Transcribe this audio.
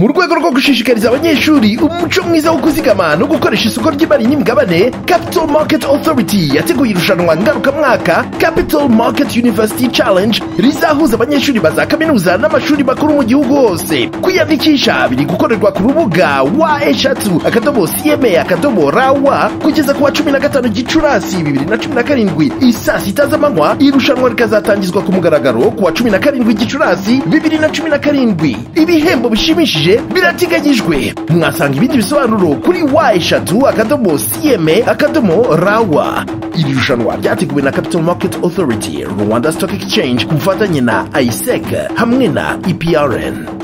mu rwego rwo gushishikariza abanyeshuri umuco mwiza wo kuzigama no gukoresha isoko ry'imari n'imigabane capital market authority yateguye irushanwa ngarukamwaka capital market university challenge rizahuza abanyeshuri ba za kaminuza n'amashuri makuru mu gihugu hose kwiyandikisha biri gukorerwa ku rubuga wa eshatu akadomo cma akadomo rawa kugeza ku wa cumi na gatanu gicurasi bibiri na cumi na karindwi isaa sita z'amanywa irushanwa rikazatangizwa ku mugaragaro ku wa cumi na karindwi gicurasi bibiri na cumi na karindwi ibihembo bishimishije birateganyijwe mwasanga ibindi bisobanuro kuri wa eshatu akadomo cma akadomo rawa iri rushanwa ryateguwe na capital market authority rwanda stock exchange ku bufatanye na isec hamwe na eprn